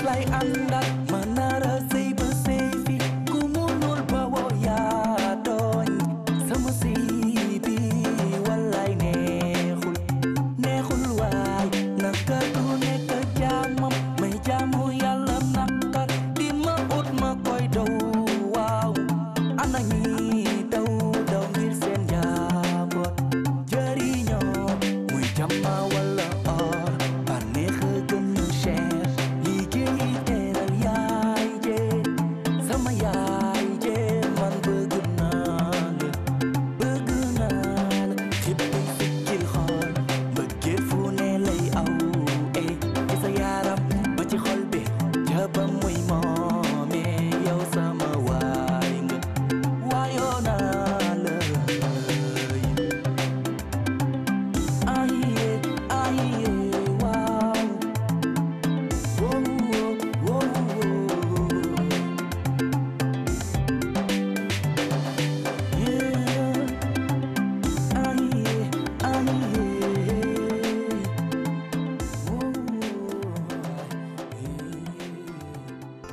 lay àndal ma nara sëy ba sëy fi ku munul ba woo yaa tooñ sama sëy bi wallaay neexul neexul waay naka du nekk jaamam may jaamu yàlla nakar di ma ut ma koy daw waaw ana ñi daw daw ngir seen njaboot jëriñoo muy jàmma wala or bànneex a gën a cher liggéey teral yaay jee sama yaay jee man bëgg naa la bëgg naa la xippi sikkil xool mbëggeel fu ne lay aw eh ci sa yaram ba ci xol bi jaba muy moome yow sama waay nga waayoo naa la aye aye waaw wow wow yeah aye aye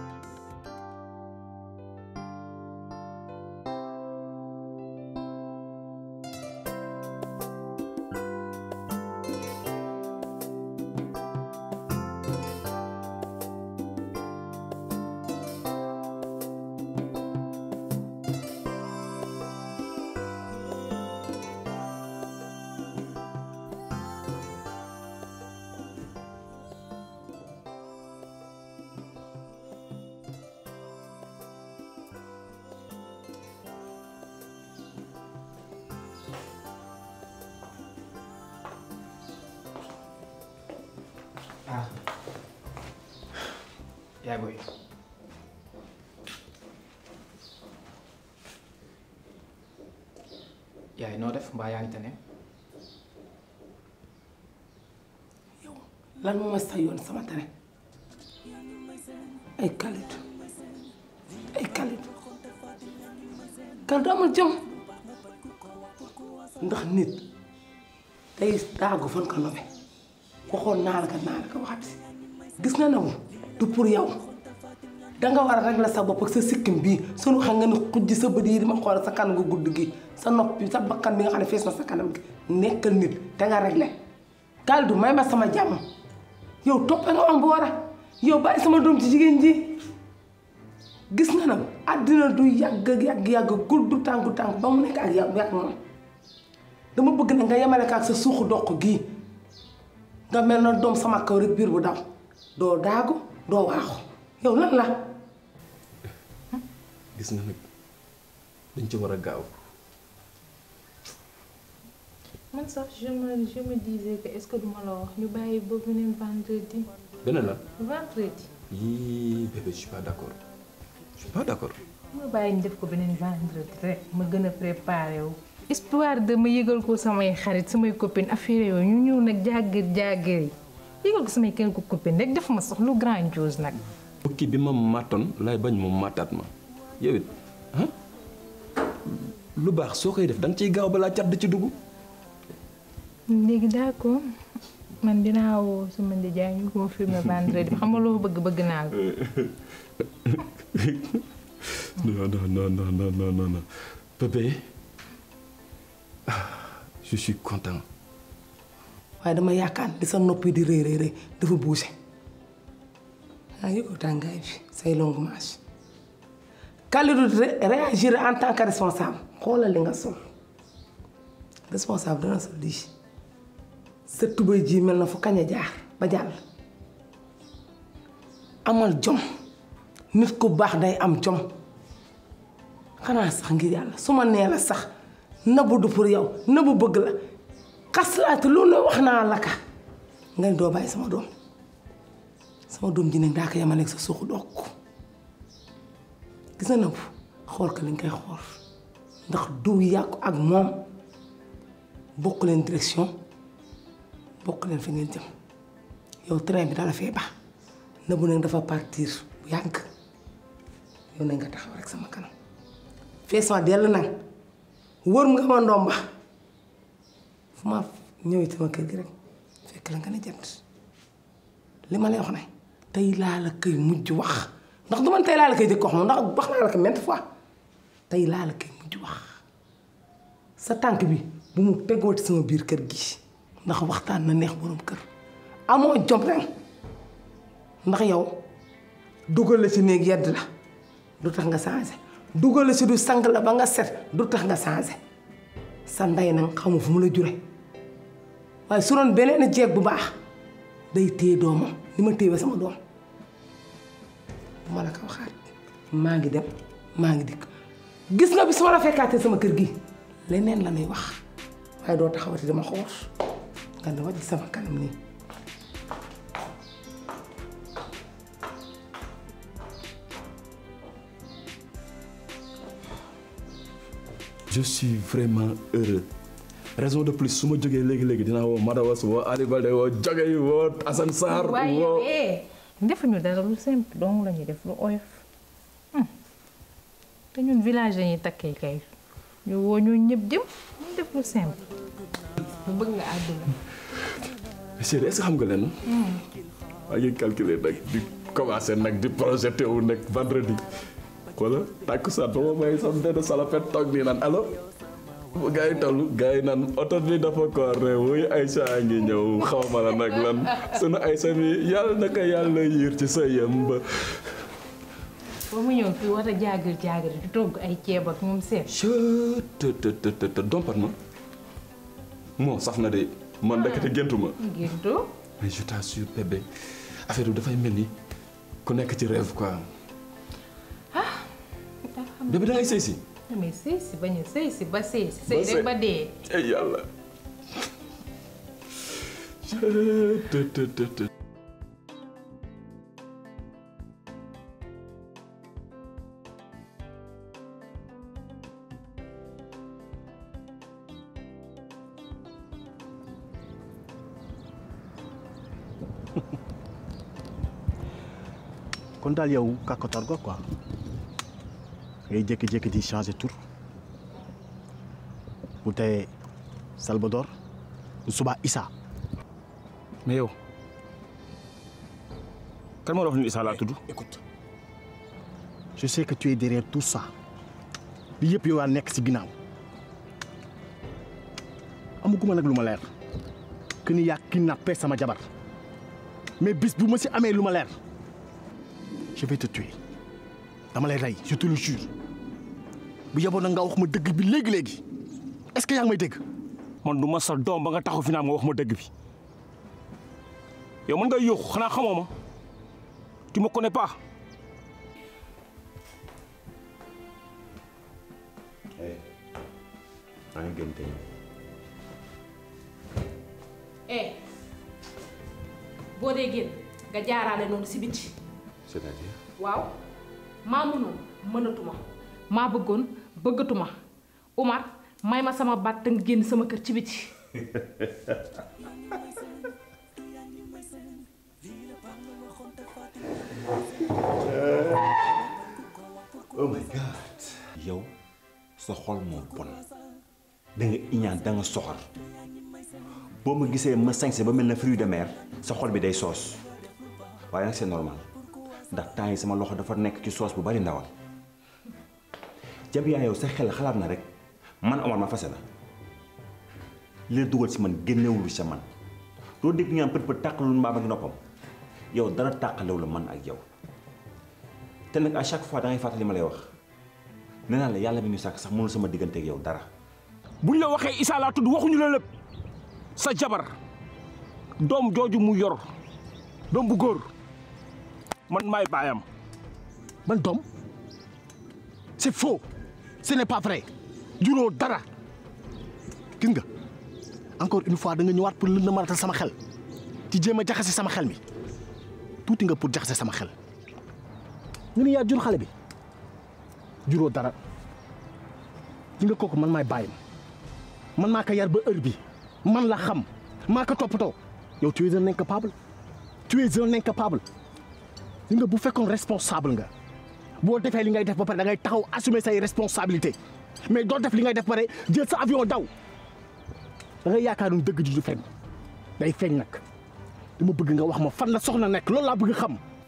ah yaay booy yaay noo def mbaa yaa ngi tane lan moo ma sa yoon sama tane ay kalit ay kalit kalit amul jom ndax nit day daagu fan ko nobe waxoon naa la ka naa la ko waxat si gis nga nawu du pour yow danga war a régler sa bopp ak sa sikkim bii sunu xam nga ne xujj sa bët yi di ma xool sa kanam gu gudd gi sa noppi sa bakkan bi nga xam ne fees na sa kanam gi nekkal nit te nga régler kalit du may ma sama jàmm yow toppe nga am bu war a yow bàyyi sama doom ci jigéen ji gis nga nag àddina du yàgg yàgg yàgg gudd tànku tànk ba mu nekk ak yow yàgg moom dama bëgg na nga yemale ko ak sa suuxu doq gii nga mel na doom sama kaw rek biir bu daw doo daagu doo waaxu yow lan la gis nga nag dañ ci war a gaaw man sax je me je me disais que est-ce que duma la wax ñu bàyyi ba beneen vendredi beneen la vendredi yii bébé je suis pas d'accord je suis pas d'accord ma bàyyi ñu def ko beneen vendredi rek ma gën a préparé wu histoire de ma yëgal ko samay xarit samay copine affaire yooyu ñu ñëw nag jàggir jàggir yi yëgal ko samay quelques copines rek def ma sax lu grandiose nag bukki bi ma màttoon lay bañ mu màttaat ma yow it ah lu baax soo koy def da nga ciy gaaw balaa cat di ci dugg léegi d'accord man dinaa woo sama ndijaay ñu confirmer vendredi xam nga loo bëgg bëgg naa la non non non non non non non non bébé ah, je suis content waaye dama yaakaar di sa noppi di rëy rëy rëy dafa bougé ah yëgoo tàngaay bi say longue marche Kalidou ré- réagir en tant que responsable xoolal li nga sol responsable dana sol lii sa tubéy ji mel na fu kañ a jaar ba jàll amal jom nit ku baax day am jom xanaa sax ngir yàlla su ma nee la sax nabu du pour yow nabu bëgg la xaslaati lu ne wax naa la ka nga ne doo bàyyi sama doom sama doom ji nag daa ko yemaleeg sa suuxu dokk gis nga nabu xool ko li nga koy xool ndax du yàqu ak moom bokk leen direction bokk leen fi ngeen jëm yow train bi dala fee baax nabu nag dafa partir bu yàgg yow nañ nga taxaw rek sama kanam fees ma dell nag wër nga ma ndomba fu ma ñëwee sama kër gi rek fekk la nga ne jant li ma lay wax nag tey laa la koy mujj wax ndax du man tey laa la koy jëkk wax moom ndax wax naa la ko maintes fois tey laa la koy mujj wax sa tànk bi bu mu tegooti sama biir kër gi ndax waxtaan na neex borom kër amoo jom ren ndax yow dugal la ci néeg yedd la du tax nga changé dugal la ci du sang la ba nga set du tax nga changé sa ndey nag xamu fu mu la jure waaye su doon beneen jeeg bu baax day téye doomam ni ma téye sama doom bu ma la ko waxaat maa ngi dem maa ngi dikk gis nga bi su ma la fekkaatee sama kër gi leneen la may wax waaye doo taxawati dama xoor nga ne wàcc sama kanam nii je suis vraiment heureux raison de plus su ma jógee léegi léegi dinaa woo Madawas woo Ali Balde woo Joge yi woo Assane Sarr waaye woo eh defuñu dara lu simple dong la ñuy def lu oyof Hmm. te ñun village lañuy takkee kay ñu woo ñoo ñëpp jëm ñu def lu simple lu bëgg nga àdduna chérie est-ce que xam nga leen maa ngi calculer nag di commencer nag di projeté wu nag vendredi wala takkusaan ba ma may sam benn salopet toog nii naan allo bu gars yi toll gars yi naan oto bi dafa ko réew wuy Aïcha a ngi ñëw xaw ma la nag lan sunu Aïcha mi yàlla na ko yàlla yiir ci sa yëm ba ba mu ñëw fii war a jaagar jaagar di togg ay ceeb ak moom seet chut te te te te te dompat ma moo saf na de man ndekete géntu ma géntoo mais je t'assure bébé affaire bi dafay mel ni ku nekk ci rêve quoi bébé da ngay sëy si damay sëy si bañ a sëy si ba sëy si sëy Ba sëy. rek ba dee ay yàlla te te te te kon daal yow kàkkatar nga quoi ngay jékki-jékki di changer tour bu tey Salvador bu subaa Issa mais yow kan moo la wax ni Issa laa tudd. écoute je sais que tu es derrière tout ça bi yëpp yow yaa nekk ci ginnaaw amaguma nag lu ma leer que ni yaa kidnappé sama jabar mais bis bu ma ci amee lu ma leer. je vais te tuer dama lay rey je te le jure bu yeboon na nga wax ma dëgg bi léegi léegi est-ce que yaa ngi may dégg. man du ma sa doom ba nga taxaw fi naa nga wax ma dëgg bi yow mën nga yóoxu xanaa xamoo ma tu me connais pas. maa ngi gën tey. eh boo dee génn nga jaaraale noonu si biti c'est-à-dire. waaw maa mënoon mënatuma maa bëggoon bëggatuma Umar may ma sama baat te nga génn sama kër ci biti oh my god yow sa xol moo bon da nga iñaan da nga soxor boo ma gisee ma sañse ba mel na fruit de mer sa xol bi day soos waaye nag c'est normal ndax temps yi sama loxo dafa nekk ci soos bu bari ndawal jab yaa yow sa xel xalaat na rek man Omar ma fase la li la dugal si man génnewulu sa man doo dégg ñu naan pët pët tàqalul mbaam ak noppam yow dara tàqalewu la man ak yow te nag à chaque fois da ngay fàttali ma lay wax nee naa la yàlla mi ñu sàkk sax mënul sama diggante ak yow dara buñ la waxee Issa laa tudd waxuñu la lépp sa jabar doom jooju mu yor doom bu góor man maay baayam ban doom c'est faux ce n'est pas vrai juróo dara gis nga encore une fois da nga ñëwaat pour lënd maratal sama xel ci jéem a jaxase sama xel mi tuuti nga pour jaxase sama xel nga ni yaa jur xale bi juróo dara gi nga kooku man maay bàyyam man maa ko yar ba heure bi man la xam maa ko toppatoo yow tu es un incapable tu es un incapable li nga bu fekkoon responsable nga boo defee li ngay def ba pare da ngay taxaw assumer say responsabilité mais doo def li ngay def ba pare jël sa avion daw da ngay yaakaaroon dëgg ji du feeñ day feeñ nag dama bëgg nga wax ma fan la soxna nekk loolu laa bëgg xam.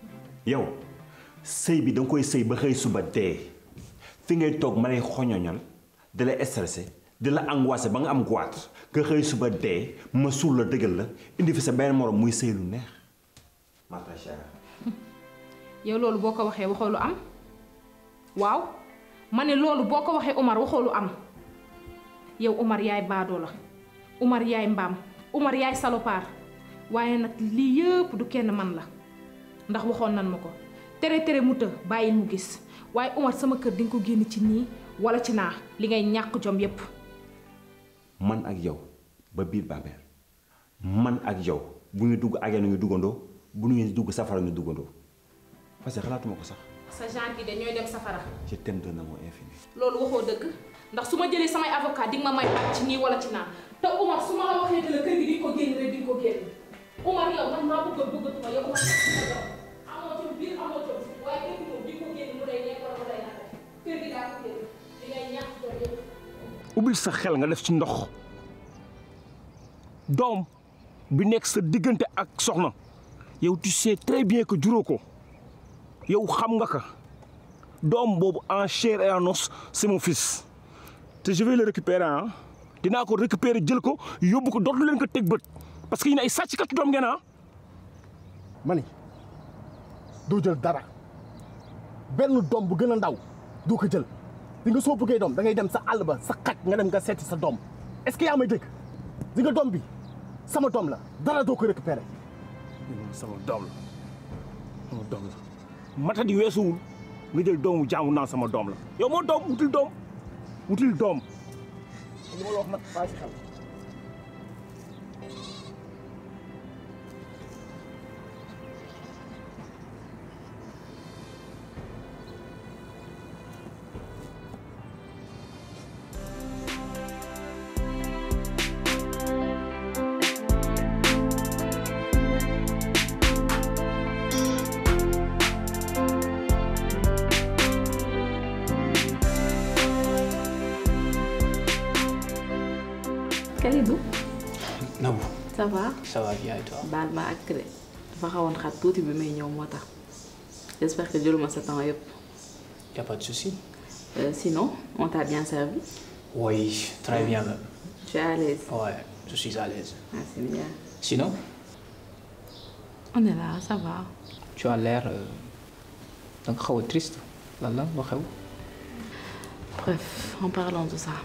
yow sëy bi da nga koy sëy ba xëy suba dee fi ngay toog ma lay xoñoñal di la stressé di la angoissé ba nga am goitre nga xëy suba dee ma suul la dëggal la indi fi sa benn morom muy sëy lu neex Martha Chara yow loolu boo ko waxee waxoo lu am waaw ma ne loolu boo ko waxee Umar waxoo lu am yow Umar yaay baadoo la Umar yaay mbaam Umar yaay salopaar waaye nag lii yëpp du kenn man la ndax waxoon nan ma ko tere tere mu të bàyyil mu gis waaye Umar sama kër di nga ko génn ci nii wala ci naa li ngay ñàkk jom yépp man ak yow ba biir bàmmeel man ak yow bu ñu dugg àjjana ñu duggandoo bu ñu dugg safara ñu duggandoo parce que xalaatuma ko sax sa genre gi de ñooy dem safara je t'aime d'un amour infini loolu waxoo dëgg ndax su ma jëlee samay avocat di nga ma may baat ci nii wala ci naa te Umar su ma la waxee que la kër gi di ko génn rek di ko génn Umar yow man maa bëgg bëggatuma yow Umar amoo ci biir amoo ci waaye kër gi moom di ko génn mu lay nekk wala mu lay naka kër gi daa ko génn di ngay ñàkk jom yëpp ubbil sa xel nga def ci ndox doom bi nekk sa diggante ak soxna yow tu sais très bien que juróo ko yow xam nga ka doom boobu en chair et en os c'est mon fils te je vais le récupérer ah dinaa ko récupérer jël ko yóbbu ko dootu leen ko teg bët parce que yéen ay sàcckat doom ngeen ah. ma ni doo jël dara benn doom bu gën a ndaw doo ko jël di nga soo bëggee doom da ngay dem sa àll ba sa xaj nga dem nga seeti sa doom est-ce que yaa may dégg di nga doom bi sama doom la dara doo ko récupérer sama doom la sama doom la mata di weesuwul nga jël doomu jaamu naan sama doom la yow moo doom wutil doom wutil doom li ma la wax nag bàyyi si xel Kalidou Nabou ça va ça va bien et toi baal ma ak de dafa xawoon xat tuuti bi may ñëw moo tax j'espère que jëluma sa temps yëpp y a pas de souci Euh, sinon on t'a bien servi oui très bien même tu es à l'aise ouais je suis à l'aise ah c'est bien sinon on est là ça va tu as l'air euh, da nga xaw a triste lan la lu xew bref en parlant de ça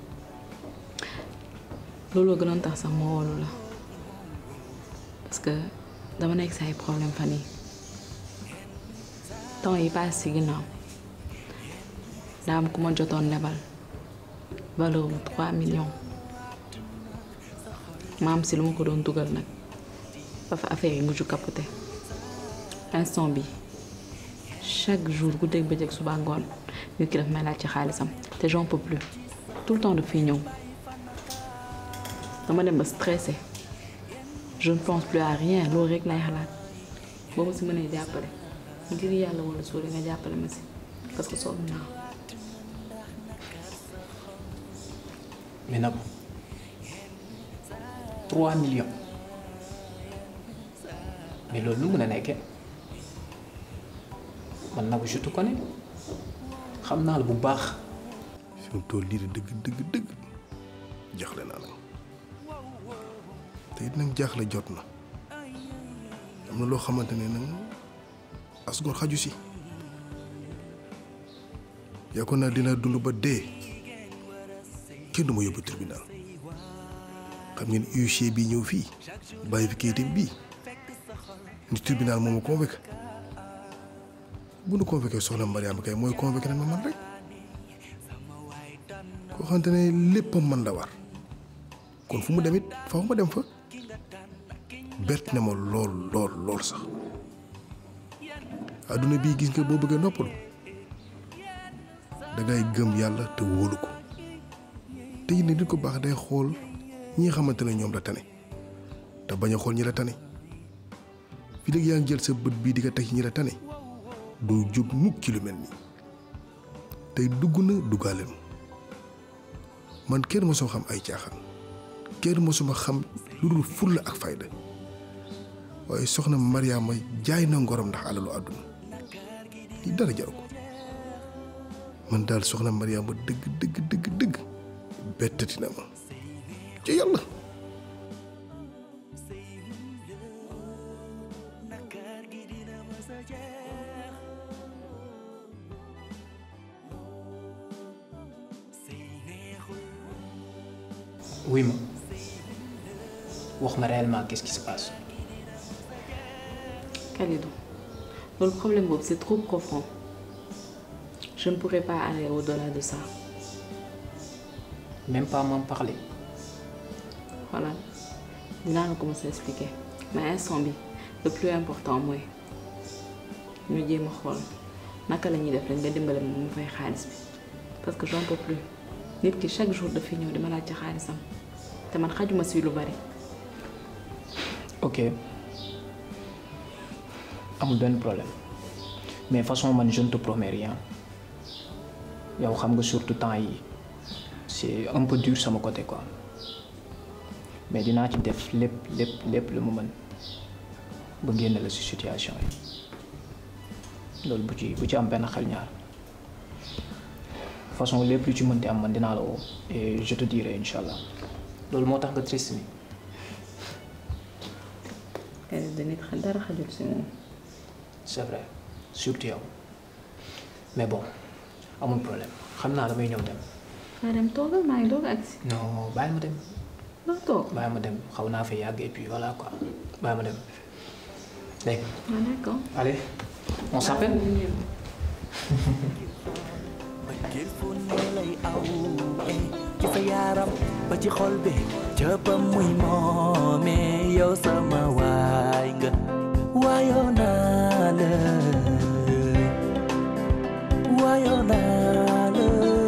looloo gënoon tax sax ma woolu la parce que dama nekk si ay problème fan yi temps yi paase si ginnaaw daa am ku ma jotoon lebal valeur bu 3 millions ma am si lu ma ko doon dugal nag ba fa affaire yi mujj capoté instant bi chaque jour guddeeg bëccëg suba ngoon nit ki daf may laaj ci xaalisam te j'en peux plus tout le temps daf fiy ñëw dama dem ba stressé je ne pense plus à rien loolu rek lay xalaat boo ma si mënee jàppale ngir yàlla wala suuli nga jàppale ma si parce que sonn naa mais Nabou 3 millions mais loolu nu mën a nekkee man Nabou je te connais xam naa la bu baax fi mu toll lii de dëgg dëgg dëgg jaxle naa nag te it nag jaaxle jot na am na loo xamante ne nag asgor xaju si yaakaar naa dina dund ba dee kenn du ma yóbbu tribunal xam ngeen huissier bii ñëw fii bàyyi fi kayitam bii ni tribunal moo ma convoqué bu nu convoqué soxna Mariama kay mooy convoqué na ma man rek koo xamante ne léppam man la war kon fu mu dem it faaw ma dem fa bert na ma lool lool lool sax adduna bii gis nga boo bëggee noppalu dangay gëm yàlla te wóolu ko te it ne nit ko baax day xool ñi nga xamante ne ñoom la tane te bañ a xool ñi la tane fii léegi yaa ngi jël sa bët bii di ko teg ci ñi la tane doo jóg mukk ci lu mel nii tey dugg na duggaale ma man kenn mosoo xam ay caaxaan kenn mosuma xam lu dul fulla ak fayda waaye soxna Mariama jaay na ngorom ndax alalu àdduna lii dara jaru ko man daal soxna Mariama dëgg dëgg dëgg dëgg bettati na ma ci yàlla oui ma wax ma réellement qu'est-ce qui se passe Kalidou le problème boobu c'est trop profond je ne pourrais pas aller au-delà de ça même pas m'en parler voilà dinaa la commencer expliquer mais instant bi le plus important mooy ñu jéem a xool naka la ñuy def rek nga dimbale ma mu fay xaalis bi parce que j'en peux plus nit ki chaque jour dafay ñëw dama laaj ci xaalisam te man xajuma si lu bari ok amul benn problème mais façon man je ne te promets rien yow xam nga surtout temps yi c'est un peu dur sama côté quoi mais dinaa ci def lépp lépp lépp lu mu mën ba génne la ci situation yi loolu bu ci bu ci am benn xel ñaar façon lépp lu ci mënti am man dinaa la woo et je te dirai incha allah loolu moo tax nga triste ni Kalidou nit xa dara xajul si moom c'est vrai surtout yow mais bon amul problème xam naa damay ñëw dem maa dem toogal maa ngi doog agsi non bàyyi ma dem doo toog bàyyi ma dem xaw naa fa yàgg et puis voilà quoi bàyyi ma dem dégg nga ah d'accord allez on s'appelle mbëggeel fu ne lay aw eh, ci sa yaram ba ci xol bi jëppa muy moome yow sama waay nga waayoo naa la waayoo naa la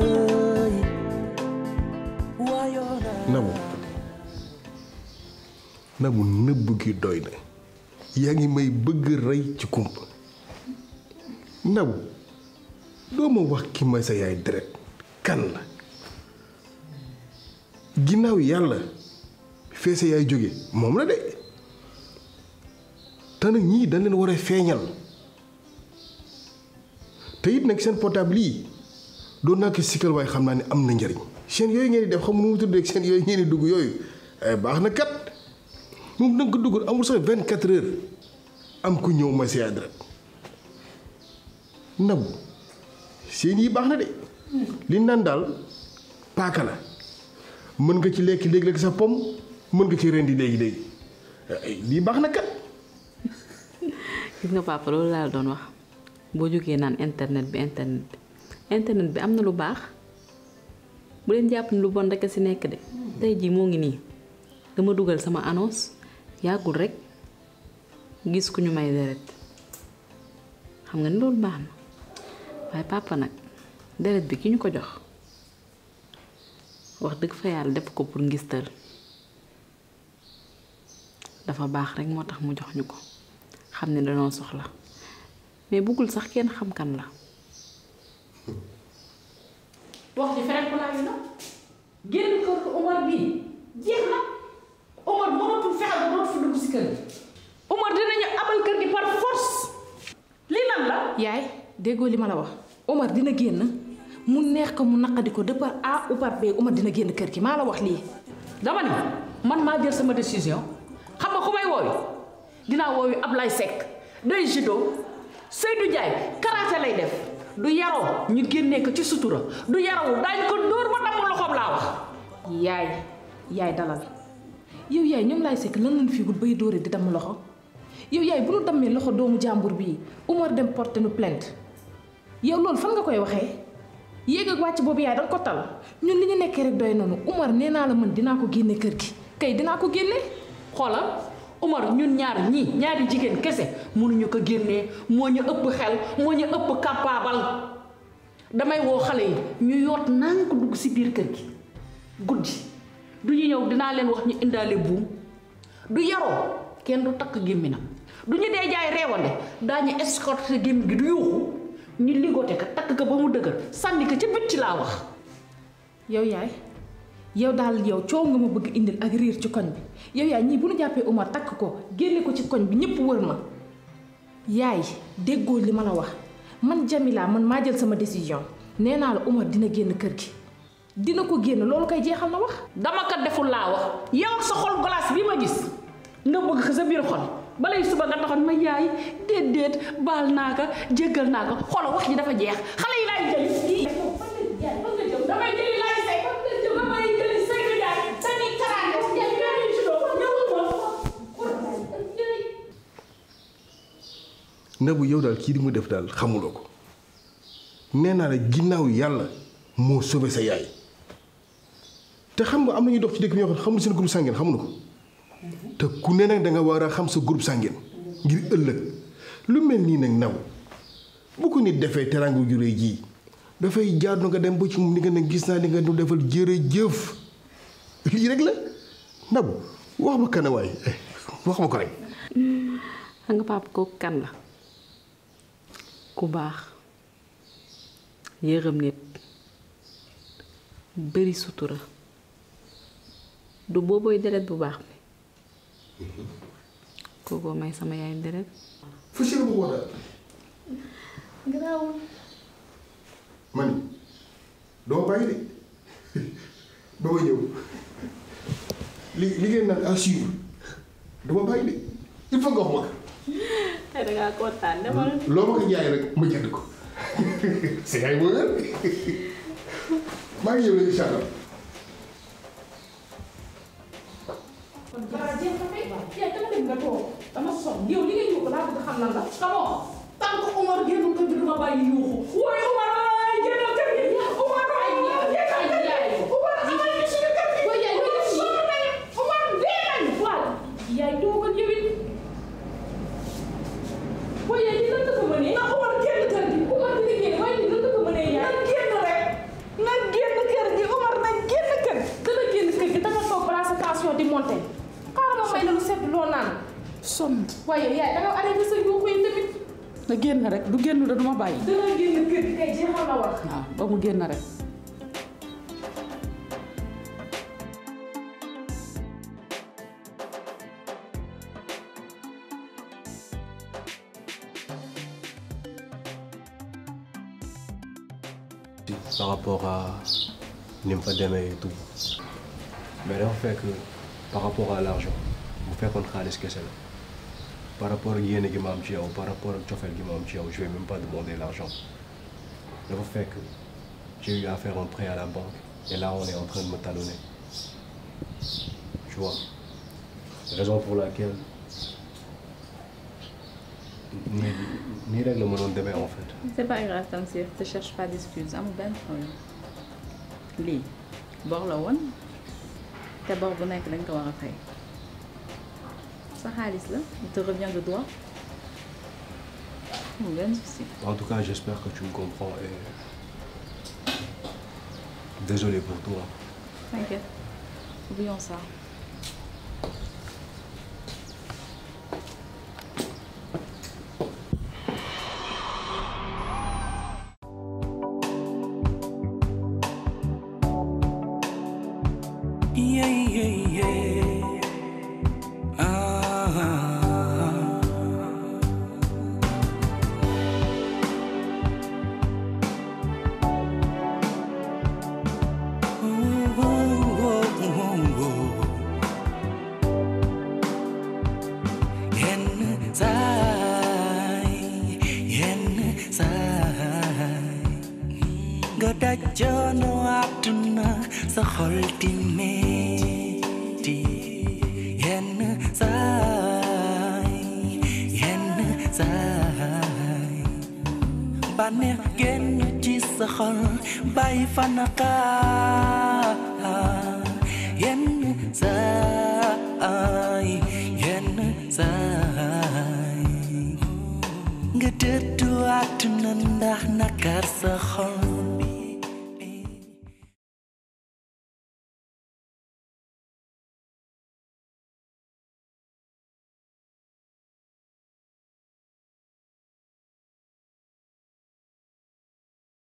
waayoo naa nabu nabu nëbb gi doy na yaa ngi may bëgg rey ci kump nabu doo ma wax ki may sa yaay deret kan la ginnaaw yàlla fee sa yaay jóge moom la de te nag ñii dañ leen war a feeñal te it nag seen portable yi doon naa ko sikkal waaye xam naa ne am na njariñ seen yooyu ngeen di def xam nu mu tudd ak seen yooyu ngeen di dugg yooyu ay baax na kat moom da nga ko dugg amul sax vingt quatre heures am ku ñëw ma si adret nabu seen yi baax na de li naan daal paaka la mën nga ci lekk léegi-léegi sa pom mën nga ci rendi léegi-léegi ay lii baax na kat gis nga papa loolu laa la doon wax boo jógee naan internet bi internet bi internet bi am na lu baax bu leen jàpp ni lu bon rek a si nekk de tey jii moo ngi nii dama dugal sama annonce yàggul rek gis ku ñu may deret xam nga ni loolu baax na waaye papa nag deret bi ki ñu ko jox wax dëgg fa yàlla def ko pour ngistal dafa baax rek moo tax mu jox ñu ko xam ne dañoo soxla mais bëggul sax kenn xam kan la wax ji feneen ko laa yu na génn kër Omar bii jeex na Omar mënatul fexe ba dootu fi dugg si kër gi Omar dinañu abal kër gi par force lii lan la yaay déggoo li ma la wax Omar dina génn mu neex ko mu naqadi ko de par A ou par B Omar dina génn kër gi maa la wax lii dama ni man maa jël sama décision xam nga ku may wooyu dinaa wooyu Ablaye Seck day judo Seydou Ndiaye karaté lay def du yaroo ñu génnee ko ci sutura du yarawul daañu ko dóor ba damm loxoom laa wax yaay yaay dalal yow yaay ñoom laay sekk lan lañ fi wut bay dóore di damm loxo yow yaay bu nu dammee loxo doomu jàmbur bii Umar dem porté nu plainte yow loolu fan nga koy waxee yéeg ak wàcc boobu yaay danga ko tal ñun li ñu nekkee rek doy nanu Umar nee naa la man dinaa ko génne kër gi kay dinaa ko génne xoolal Umar ñun ñaar ñii ñaari jigéen kese mënuñu ko génnee moo ñu ëpp xel moo ñu ëpp capable damay woo xale yi ñu yoot naan ko dugg si biir kër gi guddi du ñu ñëw dinaa leen wax ñu indaale buum du yaroo kenn du takk gémminam du ñu dee jaay reewande daañu escorté gémm gi du yuuxu ñu ligote ko takk ko ba mu dëgër sànni ko ca bitti laa wax yow yaay yow daal yow coow nga ma bëgg indil ak riir ci koñ bi yow yaay ñii bu nu jàppee Umar takk ko génne ko ci koñ bi ñëpp wër ma yaay déggoo li ma la wax man Jamila man maa jël sama décision nee naa la Umar dina génn kër gi dina ko génn loolu koy jeexal na wax dama kat deful laa wax yow ak sa xol glace bi ma gis nga bëgg ko sa biir xol balay suba nga taxoon ma yaay déet déet baal naa ko jéggal naa ko xolo wax ji dafa jeex xale yi laay jëli damay jëli laay say damay jëli say nga jaay sani karaane jaay jaay ci do Nabou yow daal kii di mu def daal xamuloo ko nee naa la ginnaaw yàlla moo sauvé sa yaay te xam nga am na ñuy dox ci dëkk bi ñoo xam ne xamul seen groupe sanguin xamuñu ko te ku ne nag da nga war a xam sa groupe sanguin ngir ëllëg lu mel nii nag naw bu ko nit defee teraanga ju rëy ji dafay jaadu nga dem ba ci moom ni nga ne gis naa li nga nu defal jërëjëf lii rek la Nabou wax ma kan waay wax ma ko rek. xam nga papa kooku kan la ku baax yërëm nit bëri sutura du boobooy deret bu baax bi kookoo may sama yaay deret fu si la bu ko daal garaawul man doo bàyyi de ba ma ñëw li li ngeen naan à suivre dama bàyyi de il faut nga wax ma ko tey dangaa kontaan demal loo ma ko jaay rek ma jënd ko sa yaay moo wér maa ngi ñëw léegi incha allah kon dara jeex na fay yaay dama dem nga toog dama sonn yow li nga yuuxu laa bëgg xam lan la xamoo tant que Umar génnul kër gi duma bàyyi yuuxu waaye Umar ay génnal kër gi Umar ay génnal kër gi Umar amal ñu suñu kër gi waaye yaay ñu sonn nañu Umar dee nañu waaw yaay toogal yow it waaye yaay dina ko mënee na Umar génn kër gi Umar dina génn waaye dina ko mënee yaay na génn rek na génn kër gi Umar na génn kër dana génn kër gi danga toog balaa sa tension di monter xaaral ma may la lu sedd loo naan sonn waaye yaay danga arrêté sa yuuxu yi tamit na génn rek du génn da duma bàyyi dana génn kër gi kay jeexal na wax waaw ba mu génn rek par rapport à Nymphodème et tout. Mais là, on fait que par rapport à l'argent, vous faites contre Alice Kessel. Par rapport à Yéne Gimam ou par rapport à Tchofel Gimam je ne vais même pas demander l'argent. Le fait que j'ai eu à faire un prêt à la banque et là, on est en train de me talonner. Tu vois Raison pour laquelle. Ni, ni règle mon nom demain en fait. c'est pas grave Tamsir te cherche pas d'excuses amul benn problème lii bor la woon te bor bu nekk dañ ko war a fay sa xaalis la il te revient de droit amul benn souci En tout cas, j'espère que tu me comprends et. Désolé pour toi. t'inquiète oublions ça Yeah, yeah, yeah. Ah. Oh, oh, oh, oh. Yenn saay, yenn saay. nga daj coono àdduna sa xol di metti yenn saay yenn saay bànneex génn ci sa xol bàyyi fa naqaar yenn saay yenn saay nga dëddu àdduna ndax nakar sa xol